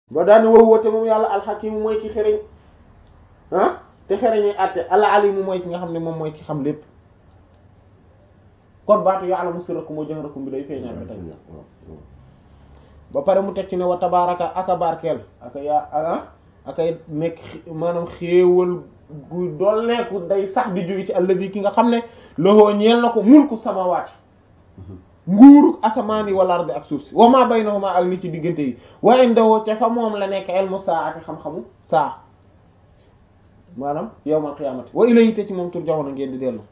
ba daane wow woote moom yàlla alxakimu mooy ki xereñ ah te xereñee àtte al alimu mooy ki nga xam ne moom mooy ki xam lépp kon baatu ya'lamu sirrakum wa jahrakum bi day feeñaat ba tey ba pare mu teg ci ne wa tabaaraka aka barkeel aka yaa aka akay nekk maanaam xéewal gu dolleeku day sax di jóge ci alladi ki nga xam ne loxoo ñeel na ko mulku samawaati nguuruk asamaan yi wal ardi ak suuf si wa ma baynahuma ak li ci diggante yi wa indahu ca fa moom la nekk ilmu saa'ati xam-xamu saa maanaam yawmal qiyaamati wa ilayhi te ci moom turja'una ngeen di dellu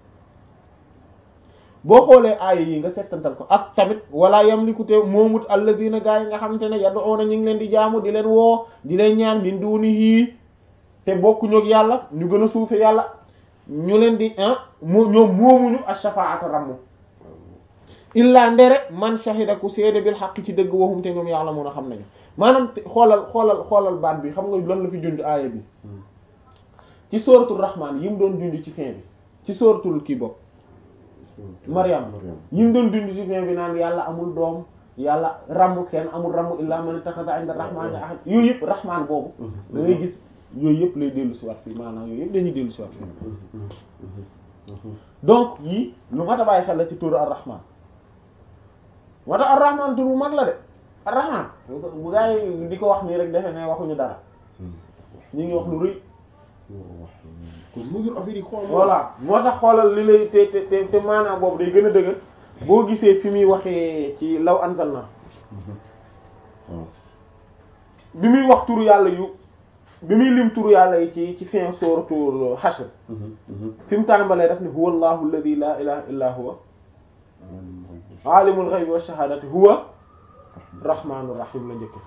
boo xoolee aaya yi nga settantal ko ak tamit wala yamliku te moomut alladina gaa yi nga xamante ne yad'una ñu ngi leen di jaamu di leen woo di leen ñaan min dunihi te bokkuñu ak yàlla ñu gën a suufe yàlla ñu leen di ah moo ñoom moomuñu ash-shafa'ata rammu illa ndere man shahida ku seede bil haqq ci dëgg waxum te ñoom yàlla mun a xam nañu maanaam xoolal xoolal xoolal baat bi xam nga lan la fi junj aaya bi ci sóoratul rahmaan yi mu doon junj ci fin bi ci sóoratul kii bopp Maryam yi mu doon dund ci fin bi naan yàlla amul doom yàlla rambu kenn amul rambu illa man ittakhadha 'inda rahmani ahad yooyu yëpp rahmaan boobu da ngay gis yooyu yëpp lay dellu si waat fii maanaam yooyu yëpp dañuy dellu si waat fii donc yii lu mat a bàyyi xel la ci turu ar-rahman moo tax ar-rahman tur bu mag la de ar-rahman bu gaa yi di ko wax nii rek defe ne waxuñu dara ñu ngi wax lu rëy kon mu ngi affaire yi xool voilà moo tax xoolal li lay te te te te maanaam boobu day gën a dëgër boo gisee fi muy waxee ci law anzalna bi muy wax turu yàlla yu bi muy lim turu yàlla yi ci ci fin suratul hashr fi mu tàmbalee daf ne huwa allahu alladhi la ilaha illa huwa alimul ghaybi wash shahadati huwa rahmanur rahim la njëkke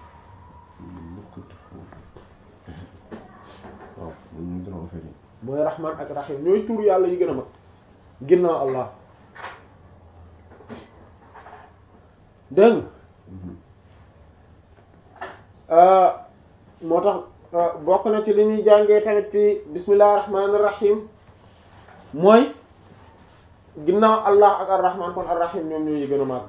waaw ñu ngi doon affaire yi mooy rahman ak rahim ñooy turu yàlla yi gën a mag ginnaaw allah dégg nga moo tax bokk na ci li ñuy jàngee tamit ci bismillahir rahmanir rahim mooy ginnaaw allah ak ar-rahman kon ar-rahim ñoom ñoo yi gën a màgg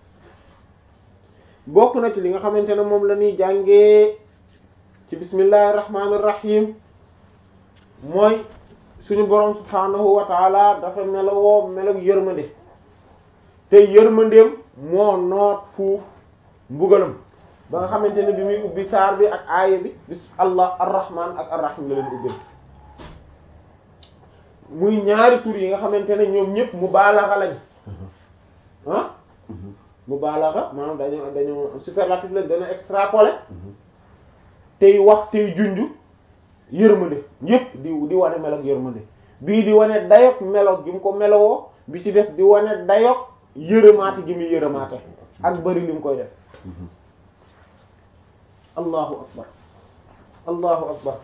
bokk na ci li nga xamante ne moom la ñuy jàngee ci bismillahir rahmanir rahim mooy suñu borom subhaanahu wa taala dafa melowoo melog yërmande te yërmandeem moo noot fuuf mbugalam ba nga xamante ne bi muy ubbi saar bi ak aaya bi bis allah arrahman ak arrahim la leen ubbil muy ñaari tur yi nga xamante ne ñoom ñëpp mubaalaxa lañ ah mubaalaxa maanaam dañoo dañoo superlatif lañ dañoo extrapolé tey wax tey junju yërmande yëpp di di wane melog yërmande bii di wane dayog melog gi mu ko melowoo bi ci def di wane dayog yërëmaate gi muy yërëmaate ak bari li mu koy def allahu akbar allahu akbar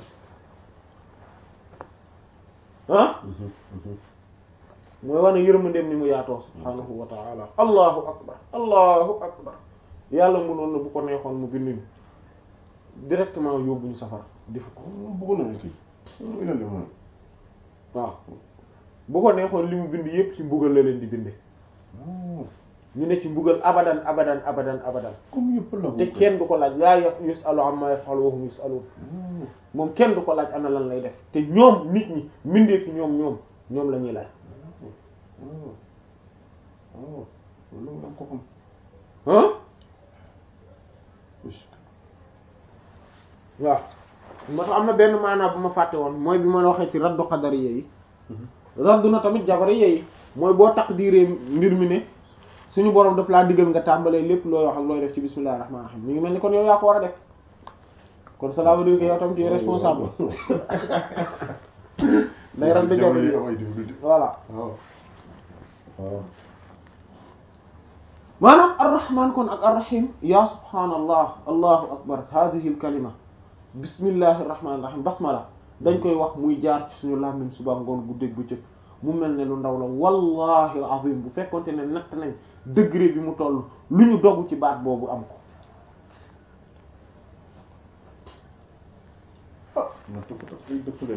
ah mooy wane yërmandeem ni mu yaatoo subhaanahu wa ta'ala allahu akbar allahu akbar yàlla mënoon na bu ko neexoon mu bind ñu directement yóbbu ñu safara defu ko bëggoon nañu kii ina def moom waaw bu ko neexoon li mu bind yépp ci mbugal la leen di binde ñu ne ci mbugal abadan abadan abadan abadan comme yëpp la te kenn du ko laaj laa yaf yusalu amma yafalu wa hum yusalun moom kenn du ko laaj ana lan lay def te ñoom nit ñi mbindee fi ñoom ñoom ñoom la ñuy laaj waaw loolu nga ko xam ah waaw moo tax am na benn maanaa bu ma fàtte woon mooy bi ma waxee ci raddu qadariya yi raddu na tamit jabariya yi mooy boo taqdiree mbir mi ne suñu borom daf laa digal nga tàmbalee lépp looy wax ak looy def ci bismillahir rahmanir rahim mi ngi mel ni kon yow yaa ko war a def kon cela veut dire que yow tam tu es responsable day raddu jabariya ay difficulté voilà waaw waaw maanaam arrahman kon ak arrahim ya subhaanallah allahu akbar hadihi al kalima bismillahi irrahmani irrahim basmala dañ koy wax muy jaar ci suñu làmmiñ suba ngoon guddeeg bëccëg mu mel ne lu ndaw la wallahi azim bu fekkonte ne natt nañ degré bi mu toll lu ñu dogg ci baat boobu am ko na tëpp tëpp ay dëppale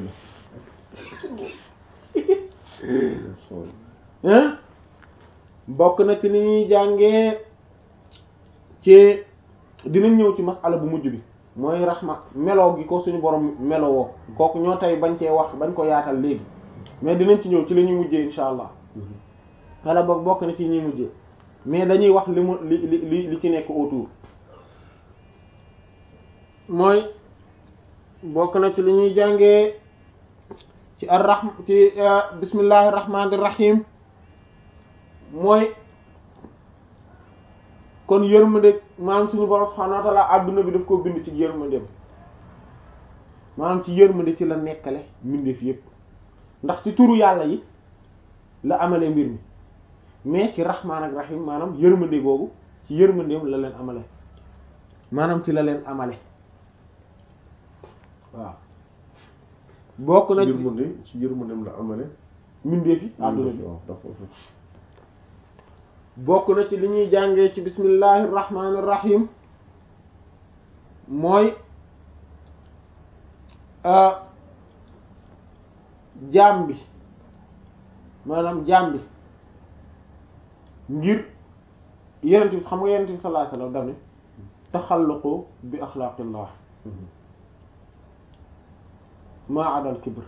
la hein bokk na ci ni ñuy jàngee ci dinañ ñëw ci masala bu mujj bi mooy rahma meloo gi ko suñu borom melowoo kooku ñoo tey bañ cee wax bañ ko yaatal léegi mais dinañ ci ñëw ci la ñuy mujjee insha allah wala boog bokk na ci ñuy mujjee mais dañuy wax li mu li li li li ci nekk autour mooy bokk na ci li ñuy jàngee ci ar rahm ci bismillahir rahmanir rahim mooy kon yërmande maanaam suñu borom subhanahu wa ta'ala adduna bi daf koo bind ci yërmandeem maanaam ci yërmande ci la nekkale mbindeef yépp ndax ci turu yàlla yi la amale mbir mi mais ci rahmaan ak rahim maanaam yërmande googu ci yërmandeem la leen amale maanaam ci la leen amale waaw bokk na ci yërmande ci yërmandeem la amale mbindeef yi adduna bi waaw d'accord bokk na ci li ñuy jàngee ci bismillahir rahmanir rahim mooy jaam bi maanaam jaam bi ngir yenent bi xam nga yenent bi sallallahu alayhi wasallam daf ne taxalluqu bi axlaaqillah maa adal kibr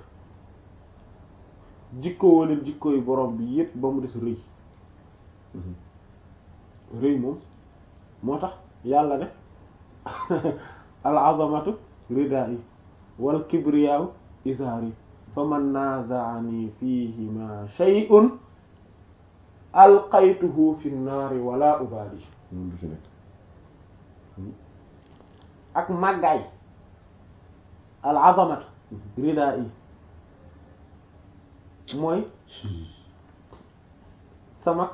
jikkoo waleen jikko yu borom bi yépp ba mu des rëy rëy moom moo tax yàlla ne al azamatu ridaa'i wal kibriyaaw isaari fa man naaza'ani fiihima shay'un alqaytuhu fi nnaari wala ubaali moom du ci nekk ak màggaay al azamatu ridaa'i mooy sama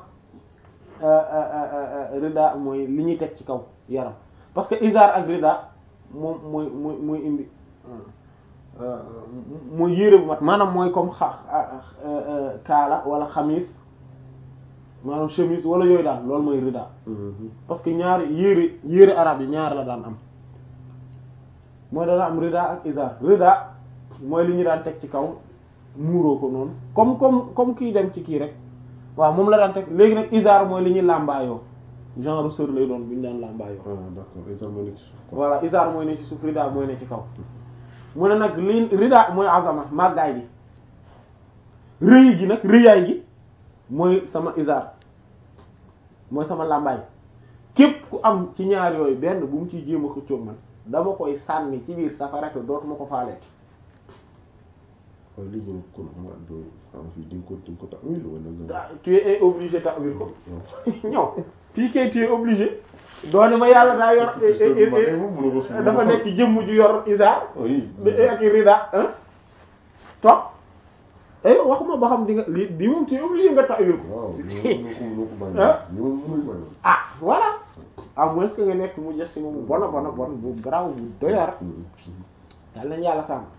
rida mooy li ñuy teg ci kaw yaram parce que izar ak rida moom mooy mooy mooy indi mooy yére bu mat maanaam mooy comme xa kaala wala xamis maanaam chemise wala yooyu daal loolu mooy rida parce que ñaari yére yére arab yi ñaar la daan am mooy dana am rida ak izar rida mooy li ñu daan teg ci kaw muuroo ko noonu comme comme comme kii dem ci kii rek waaw moom la daan teg léegi nag isaar mooy li ñuy làmbaayoo genre sër lay doon bu ñu daan làmbaayoo ah d'accord itam moo nekk ci suuf quoi voilà isaar mooy ne ci suuf rida mooy ne ci kaw mu ne nag li rida mooy azama màggaay gi rëy gi nag rëyaay gi mooy sama isaar mooy sama làmbaay képp ku am ci ñaar yooyu benn bu mu ciy jéem a xëccoog man dama koy sànni ci biir safara te dootuma ko faaleet waaw lii moom kon xam nga doo xam fii di nga ko di nga ko ta'wil wala nga ah tu es obligé ta'wil ko ñëw fii kay tu es obligé doone ma yàlla daa yor dafa nekk jëmm ju yor isaar oui ak rida hein topp eh waxuma ba xam di nga lii di moom tu es obligé nga ta'wil ko waaw ñoo ko ñoo ko bàyyi Ah. ñoo mënuñ bàyyi ah voilà à moins que nga nekk mu jes si moom bona bona bon bu garaaw bu doyar yàlla nañu yàlla sàmm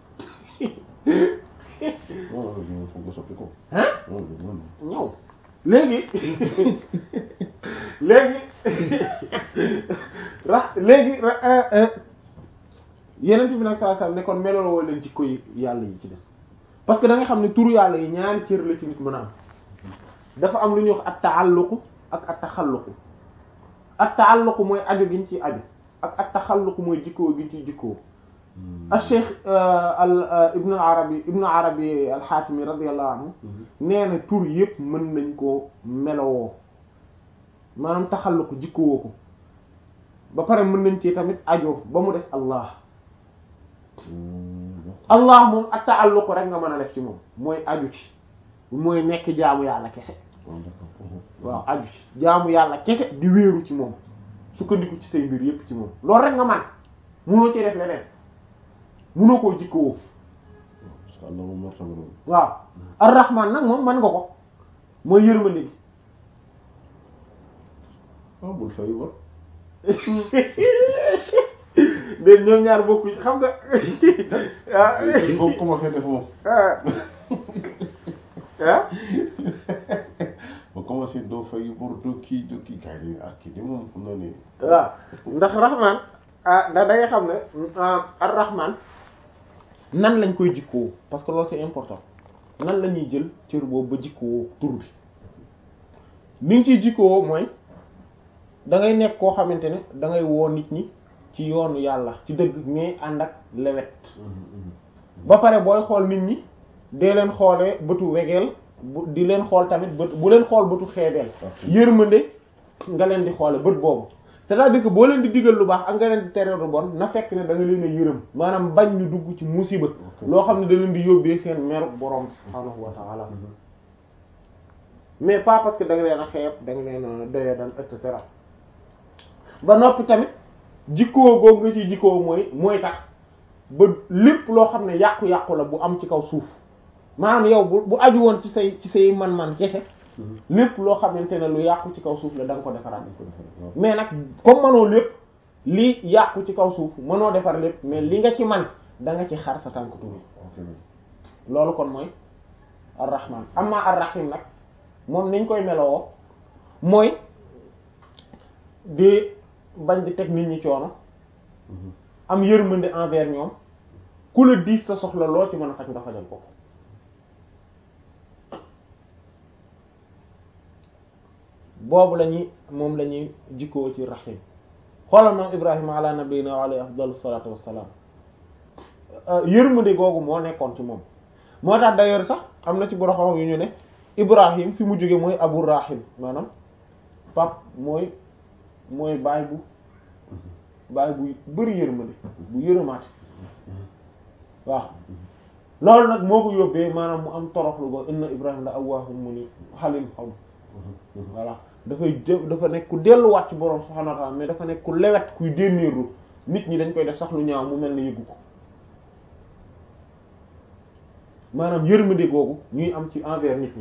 waaw waaw foog nga soppi ko hein waaw waaw ñëw léegi léegi ra léegi ra- euh, euh, yeneen bi nag saa saa ne kon meloo leen ci koy yàlla yi ci des parce que da nga xam ne turu yàlla yi ñaari cër la ci nit mën a am dafa am lu ñuy wax at taalluqu ak at taxalluqu at taalluqu mooy aju gi ñu ciy aju ak at taxalluqu mooy jikkoo gi ñu ciy jikkoo al cheikh al ibn al arabi ibn al arabi al xaatimi radiyallahu anhu nee na tur yëpp mën nañ koo melowoo maanaam taxalluqu jikkowoo ko ba pare mën nañ ci tamit ajoo ba mu des allah allah moom ak taalluqu rek nga mën a def ci moom mooy aju ci mooy nekk jaamu yàlla kese waaw aju ci jaamu yàlla kese di wéeru ci moom sukkandiku ci say mbir yépp ci moom loolu rek nga man munoo ci def leneen munoo koo jikkowoo parce que Allah moom moo tax noonu waaw ar-rahman nag moom mën nga ko mooy yërmande gi ah bul fay war déet ñoom ñaar bokkuñ xam nga ah boo commencé def moom ah ah boo commencé doo fay bor doo kii doo kii gars yi ak kii de moom xam naa ne waaw ndax rahman ah da da nga xam ne ar-rahman nan lañ koy jikkoo parce que loolu c'est important nan la ñuy jël cër boobu ba jikkoo tur bi ni nga ciy jikkoo mooy da ngay nekk koo xamante ne da ngay woo nit ñi ci yoonu yàlla ci dëgg mais ànd ak lewet ba pare booy xool nit ñi dee leen xoolee bëtu wegeel bu di leen xool tamit bët bu leen xool bëtu xeebeel yërmande nga leen di xoole bët boobu c'est-à-dire que boo leen di digal lu baax ak nga leen di tere lu bon na fekk ne da nga leen a yërëm maanaam bañ ñu dugg ci musiba loo xam ne da leen di yóbbee seen meru borom subhaanahu wa ta'ala mais pas parce que da nga leen a xeeb da nga leen a doya dal et cetera ba noppi tamit jikkoo googu nga ci jikkoo mooy mooy tax ba lépp loo xam ne yàqu-yàqu la bu am ci kaw suuf maanaam yow bu bu aju woon ci say ci say man-man kese lépp loo xamante ne lu yàqu ci kaw suuf la da nga ko defaraat mais nag comme mënoo lépp li yàqu ci kaw suuf mënoo defar lépp mais li nga ci man da nga ci xar sa tànk tuuti loolu kon mooy ar-rahman amma ar-rahim nag moom niñ koy melowoo mooy di bañ di teg nit ñi coono am yërmande envers ñoom ku la diis sa soxla loo ci mën a faj nga fajal ko boobu la ñuy moom la ñuy jikkoo ci rahim xoolal moom Ibrahima ala nabiyina wa alayhi afdalu salaatu wassalaam yërmande googu moo nekkoon ci moom moo tax d'ailleurs sax am na ci boroxam yu ñu ne Ibrahim fi mu jóge mooy Abu Rahim maanaam pap mooy mooy baay bu baay bu bëri yërmande bu yërëmaate waaw loolu nag moo ko yóbbee maanaam mu am toroxlu ba inna Ibrahim la awwaahum munib halim xam voilà dafay dafa nekk ku delluwaat ci borom subhaanahu wa ta'aala mais dafa nekk ku lewet kuy dénnéerlu nit ñi dañ koy def sax lu ñaaw mu mel ne yëggu ko maanaam yërmande googu ñuy am ci envers nit ñi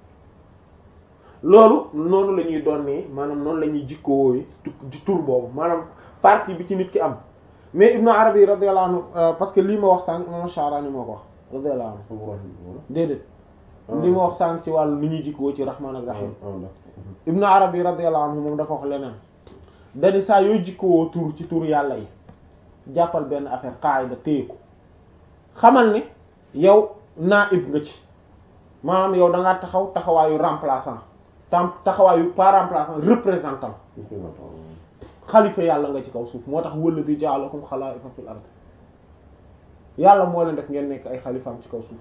loolu noonu la ñuy doon nii maanaam noonu la ñuy jikkoo ci tur boobu maanaam partie bi ci nit ki am mais Ibn Arabi radiyallahu anhu parce que lii ma wax sànq imam Sha'rani moo ko wax radiyallahu anhu déedéet li ma wax sànq ci wàllu li ñuy jikkoo ci rahmaan ak rahim Ibn Arabi radiyallahu anhu moom dafa wax leneen dani saa yooy jikkoo tur ci tur yàlla yi jàppal benn affaire qaida téye ko xamal ne yow naib nga ci maanaam yow da ngaa taxaw taxawaayu remplaçant tam taxawaayu pas remplaçant représentant xalifa yàlla nga ci kaw suuf moo tax walladi ja'alakum xalaa'ifa fil ard yàlla moo leen def ngeen nekk ay xalifaam ci kaw suuf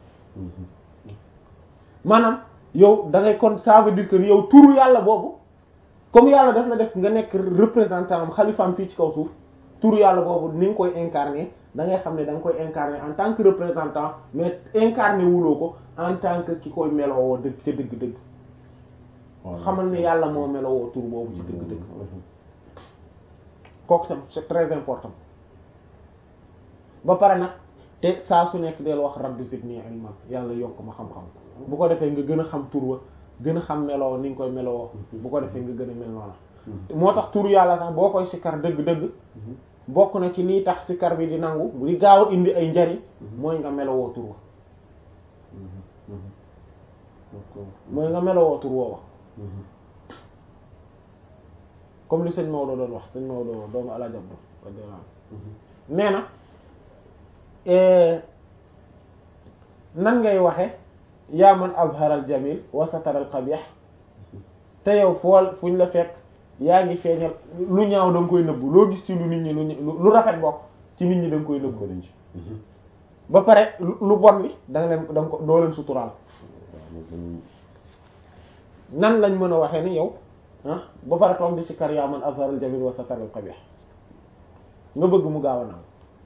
maanaam yow da ngay kon ça veut dire que yow turu yàlla boobu comme yàlla daf la def nga nekk représentant am xalifaam fii ci kaw suuf turu yàlla boobu ni nga koy incarner da ngay xam ne da nga koy incarner en tant que représentant mais incarner wuloo ko en tant que ki koy melowoo dëgg ca dëgg-dëgg xamal ne yàlla moo melowoo tur boobu ci dëgg-dëgg kooku tam c'est très important ba pare nag te saa su nekk del wax rabbi zidni ilman yàlla yokk ma xam-xam bu ko defee nga gën a xam tur wa gën a xam meloo ni nga koy meloo bu ko defee nga gën a mel noona moo tax tur yàlla sax boo koy sikkar dëgg-dëgg bokk na ci lii tax sikkar bi di nangu di gaaw a indi ay njariñ mooy nga melowoo tur wa mooy nga melowoo tur woowa comme li sëñ Maodo doon wax sëñ Maodo doomu alajab do nee na nan ngay waxe yaa man azhara al jamil wa satara al qabih te yow fool fuñ la fekk yaa ngi feeñal lu ñaaw da nga koy nëbbu loo gis ci lu nit ñi lu lu rafet bokk ci nit ñi da nga koy nëbbu ba pare lu bon li da nga leen da nga ko doo leen suturaal nan lañ mën a waxee ni yow ah ba pare toog di si kar yaa man azhara al jamil wa satara al qabih nga bëgg mu gaaw a naaw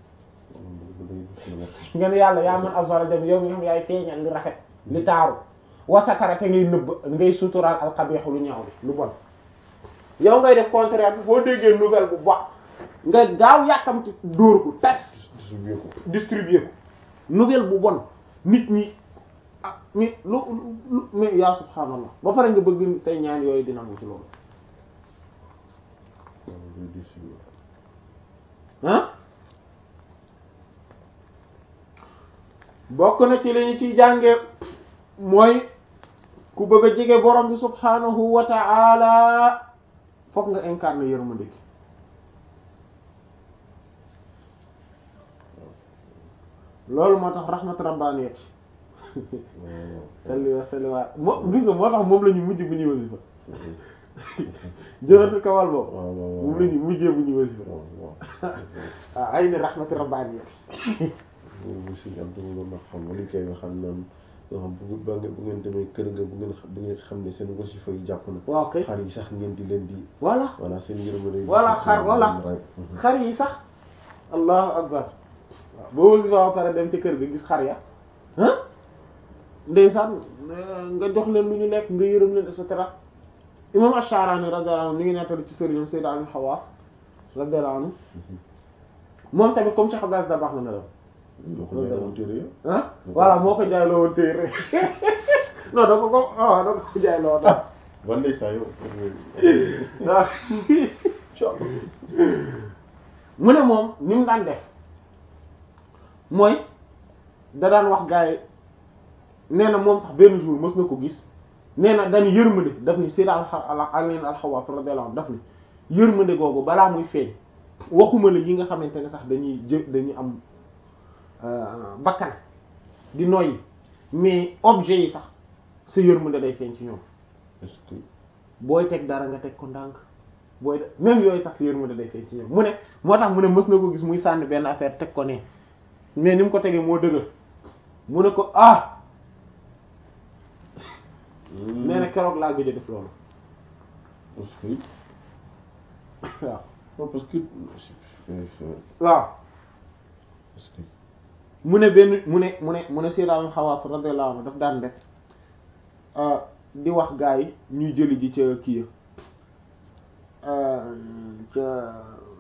nga ne yàlla yaa man azhara al jamil yow mi nga xam yaay feeñal li rafet li taaru wa satara te ngay nëbb ngay suturaal al qabih lu ñaaw li lu bon yow ngay def contraire bi boo déggee nouvelle bu baax nga gaaw yàkkamti dóor ko tas distribuer ko nouvelle bu bon nit ñi ah mais lu lu mais yaa subhaanallah ba pare nga bëgg say ñaan yooyu dina mu ci loolu ah bokk na ci li ñu ciy jànge mooy ku bëgg a jege borom bi subhaanahu wa ta'ala fokk nga incarner yërmande gi loolu moo tax rahmat rabbaniyat salli wa salli wa moo gis nga moo tax moom la ñu mujj bu ñuy wasifa jëlatu kawal boobu waaw waaw moom la ñu mujjee bu ñu wasifa waaw waaw waaw ay ni rahmati rabbaani bu si am dama doon wax xam nga li koy waxal naan nga xam bu ba ngeen bu ngeen demee kër nga bu ngeen xam bu ngeen xam ne seen wasifa yi jàpp na waaw kay xar yi sax ngeen di leen di voilà voilà seen yërmande Voilà, xar, voilà. xar yi sax allahu akbar waaw boo wasifa ba pare dem ci kër ga gis xar ya ah ndeysaan nga jox leen lu ñu lekk nga yërëm leen et cetera imam Ash-Sha'rani radiyallahu anhu mi ngi nettali ci sëriñam Sayyid Abi Hawaas radiyallahu anhu moom tamit comme Cheikh Abdou da baax na melam ñoo ko jaayoon téere ya ah voilà moo ko jaay loo woon téere non da ko ko ah da ko jaay loo woon ban ndeysaan yow waaw mu ne moom ni mu daan def mooy da daan wax gars yi nee na moom sax benn jour mës na ko gis nee na dañu yërmande daf ni Sayyid Ali al-Khawaas radiyallahu anhu daf ni yërmande googu balaa muy feeñ waxuma la yi nga xamante ne sax dañuy jë dañuy am bakkan di noyyi mais objet yi sax sa yërmande day feeñ ci ñoom est-ce que booy teg dara nga teg ko ndànk booy de même yooyu sax sa yërmande day feeñ ci ñoom mu ne moo tax mu ne mës na ko gis muy sànni benn affaire teg ko ne mais ni mu ko tegee moo dëgër mu ne ko ah nee na keroog laa gëj a def loolu parce que waaw non parce que waaw parce que mu ne benn mu ne mu ne mu ne Seydina Xawaas radiyallahu anhu daf daan def di wax gaa yi ñuy jëli ji ca kii ya ca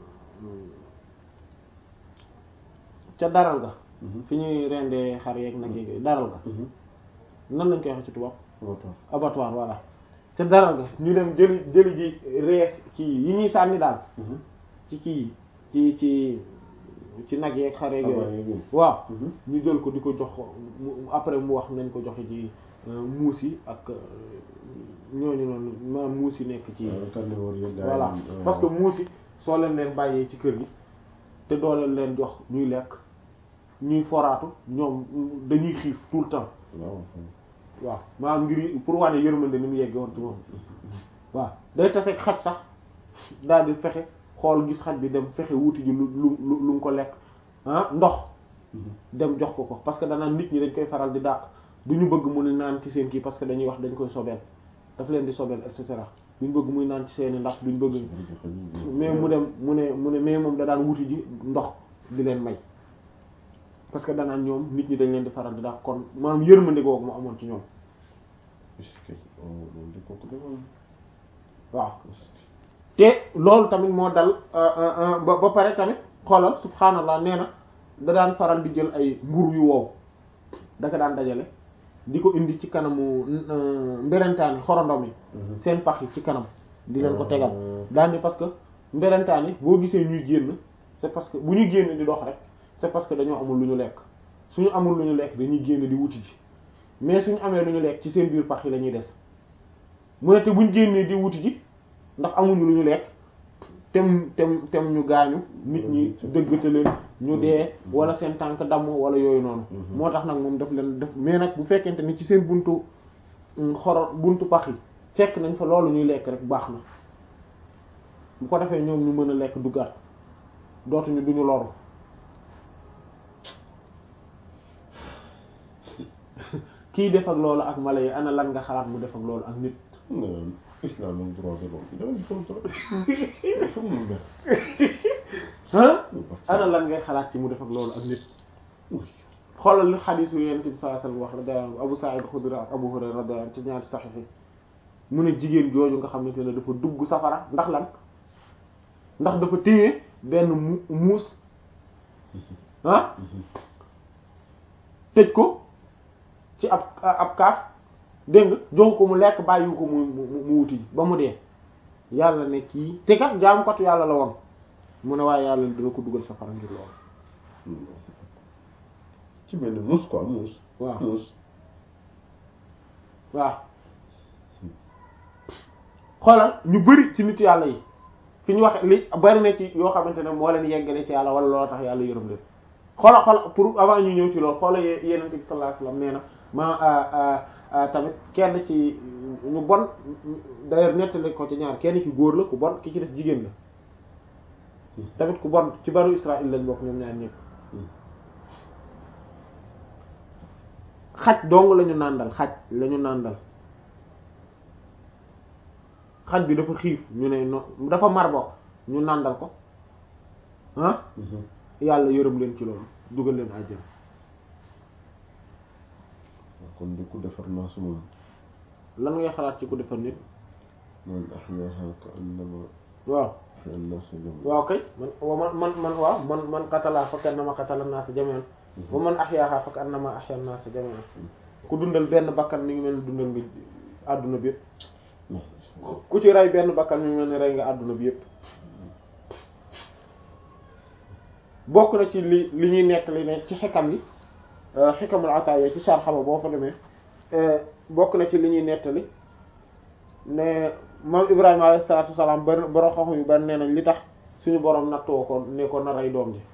ca daral ga fi ñuy rendee xar yeeg nag yeeg daral ga nan lañ koy wax ci tubaab abattoir voilà ca daral ga ñu dem jëli jëli ji rees ci yi ñuy sànni daal ci kii ci ci ci nag yeeg xar yeeg yooyu waaw ñu jël ko di ko jox mu après mu wax nañ ko joxe ci muus yi ak ñooñu noonu maanaam muus yi nekk ci voilà parce que muus yi soo leen leen bàyyee ci kër gi te doo leen leen jox ñuy lekk ñuy foraatu ñoom dañuy xiif tout le temps waaw maanaam ngir pour wane yërmande ni mu yegge woon ci moom waaw day taseeg xaj sax daal di fexe xool gis xaj bi dem fexe wuti ji lu lu lu mu ko lekk ah ndox dem jox ko ko parce que danaan nit ñi dañ koy faral di dàq du ñu bëgg mu naan ci seen kii parce que dañuy wax dañ koy sobeel daf leen di sobeel et cetera duñ bëgg muy naan ci seeni ndax duñ bëgg mais mu dem mu ne mu ne mais moom da daan wuti ji ndox di leen may parce que danaan ñoom nit ñi dañ leen di faral di dàq kon maanaam yërmande googu mu amoon ci ñoom waaw te loolu tamit moo dal ba ba pare tamit xoolal subhaanallah nee na da daan faral di jël ay mburu yu wow daka daan dajale di ko indi ci kanamu mberentaan yi xorondom yi seen pax yi ci kanam di leen ko tegal daan ni parce que mberentaan yi boo gisee ñuy génn c'est parce que bu ñuy génn di dox rek c'est parce que dañoo amul lu ñu lekk suñu amul lu ñu lekk dañuy génn di wuti ji mais suñu amee lu ñu lekk ci seen biir pax yi la ñuy des mu ne te buñ génnee di wuti ji ndax amuñu lu ñu lekk tem tem tem ñu gaañu nit ñi dëggate leen ñu dee wala seen tànk damm wala yooyu noonu moo tax nag moom daf leen def mais nag bu fekkente ni ci seen buntu xoro buntu pax yi fekk nañ fa loolu ñuy lekk rek baax na bu ko defee ñoom ñu mën a lekk duggaat dootuñu duñu loru kii def ak loolu ak mala yi ana lan nga xalaat mu def ak loolu ak nit islam am droit de l'homme dafa am droit ah ana lan ngay xalaat ci mu def ak loolu ak nit xoolal li xadiis yu Yonent bi sallallahu alayhi wasallam wax radiyallahu anhu Abu Sa'id Khudri ak Abu Hurayra radiyallahu anhu ci ñaari saxiix yi mu ne jigéen jooju nga xamante ne dafa dugg safara ndax lan ndax dafa téye benn mu muus ah tëj ko ci ab ab kaaf dégg nga jox ko mu lekk bàyyi ko mu mu mu wuti ba mu dee yàlla ne kii te kat jaamukatu yàlla la woon mu ne waaye yàlla dina ko dugal safara ngir loolu. ci benn muus quoi muus. waaw muus. waaw xoolal ñu bari ci nit yàlla yi fi ñu wax li bari na ci yoo xamante ne moo leen yeggale ci yàlla wala loo tax yàlla yërëm leen xoolal xoolal pour avant ñu ñëw ci loolu xoolal Yonent bi sallallahu alayhi wasallam nee na ma tamit kenn ci ñu bon d'ailleurs nettali ko ci ñaar kenn ki góor la ku bon ki ci des jigéen la tamit ku bon ci banu Israël lañ bokk ñoom ñaar ñëpp xaj dong lañu nàndal xaj lañu nàndal xaj bi dafa xiif ñu ne no dafa mar bokk ñu nàndal ko ah yàlla yërëm leen ci loolu dugal leen àjjana kon di ku defar naa su moom lan ngay xalaat ci ku defar nit man ahyaaha ka annama waaw ahya an-naasa jamii'an waaw kay man wa man man man waaw man man qatala fa kannama qatala an-naasa jamii'an wa man ahyaaha fa kannama ahya an-naasa jamii'an ku dundal benn bakkan mi ngi mel ni dundal nga àdduna bi yëpp ku ci rey benn bakkan mi ngi mel ni rey nga àdduna bi yëpp bokk na ci li li ñuy nettali ne ci xikam yi xikamul ataaya ci sarxaba boo fa demee bokk na ci li ñuy nettali ne moom Ibrahima alayhi salaatu wasalaam bari borom xam yu bari nee nañ li tax suñu borom nattoo ko ne ko na rey doom ji